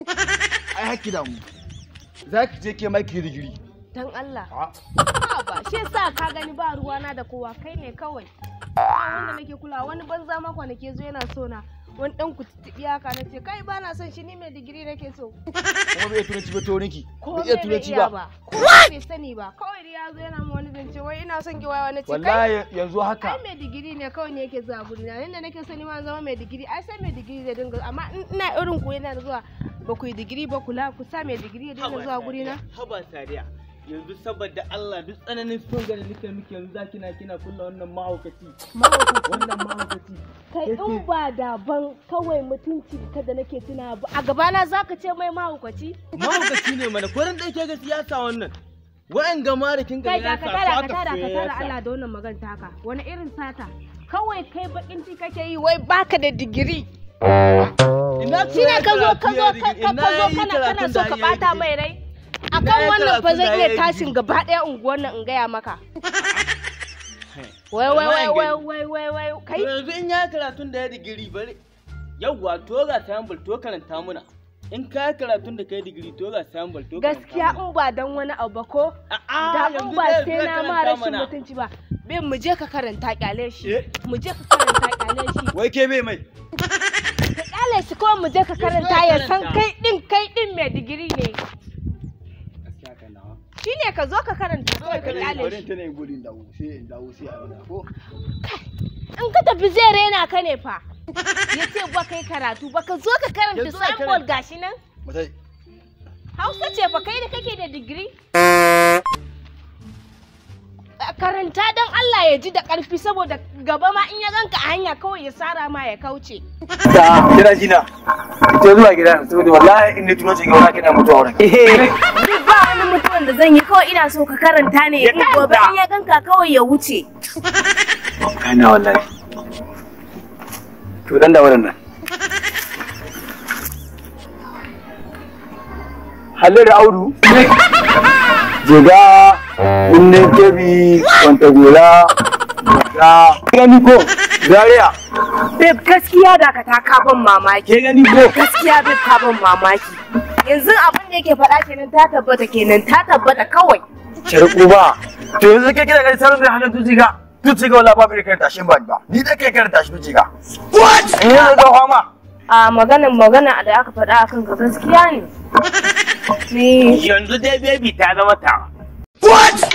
ai haki da mu za ki je ke mai ki digiri Dan Allah. a Ha ba, shi yasa ka gani ba ruwana da kowa kai ne kawai. Ba wanda nake kula wani banza ma kwanake zo yana so na. Wani dan kututtuɓi haka na ce kai ba na son shi ni mai digiri nake so. kuma bai iya turanci ba to niki Ko bai iya bai turanci iya ba Ko bai sani ba. Kawai da ya zo yana ma wani zance wai ina son ki waya na ce kai. wallahi yanzu haka Ai mai digiri ne kawai ne yake zuwa guri na. Inda nake so ni ma zama mai digiri ai sai mai digiri zai dinga amma in ina irin ku yana zuwa ba ku yi digiri ba kula ku sa mai digiri ya dinga zuwa guri na. Haba Sadiya. Yanzu saboda Allah duk tsananin son gani nake miki yanzu za kina kina kulla wannan mahaukaci. Wannan mahaukaci. kai in ba daban kawai mutunci ka da nake tuna ba a gabana zaka ce mai mahaukaci Mahaukaci ne mana ko ran da yake ga siyasa wannan. Wa'an gama da kin ga kai ya da sa ka su tada ka aka tada ka tada soyayya Allah da wannan maganta haka wani irin sata kawai kai bakin ci kake yi wai baka da digiri Ina shine ka zo ka zo karatu ka ya ka ka zo yi kana kana karatun so da ka ya yi bata digiri. mai rai Ina akan yi wannan fa karatun zan da iya ya yi tashin digiri. gaba ɗaya unguwar nan in gaya maka wai wai wai wai wai wai wai kai Yanzu in ya karatun da ya digiri bari. Yawwa to ga sample to karanta muna. In ka yi karatun da kai digiri to ga sample to karanta gaskiya muna. in ba dan wani abu ba ko A'a, da in yanzu ba dai sai zai na ma karanta rashin mana. mutunci ba bin mu je ka karanta kyale shi Eh? mu je ka karanta kyale shi wai ke bai mai ka kyale shi ko mu je ka karanta ya san karanta. kai din kai din mai digiri ne Gaskiya kan nawa. shine ka zo ka karanta kawai ka kyale bari shi ta ne gudun dawo sai in dawo sai a nuna ko in ka tafi zai rena ka ne fa ya ce ba kai karatu ba ka zo ka karanta Yanzu zai symbol gashi nan mutai hausa ce fa kai da kake da digiri karanta don Allah ya ji da ƙarfi saboda gaba ma in ya ganka a hanya kawai ya sara ma ya kauce da kina jina ita zuwa gida saboda wallahi in ni tuno ce ga wani kina mutuwa wurin Duk ba wani mutumin da zan yi kawai ina so ka karanta ne in gobe in ya ganka kawai ya wuce. kana wallahi to dan da wurin nan Halil Audu Jega Kunnen Kebi Kwanta Gora Ga gani ko Zaria Babe gaskiya da ka ta kaban mamaki. ke gani ko Gaskiya babe ka ban mamaki. Yanzu abin da yake faɗa kenan ta tabbata kenan ta tabbata kawai. Sharku ba to yanzu ke kira gani sarar da halin tuciga tuciga wala babu kai tashin ba ba ni da kai kar tashi tuciga what eh yanzu ga fama A maganin magana da aka faɗa akan ka gaskiya ne. Ni Yanzu dai baby ta zama ta. what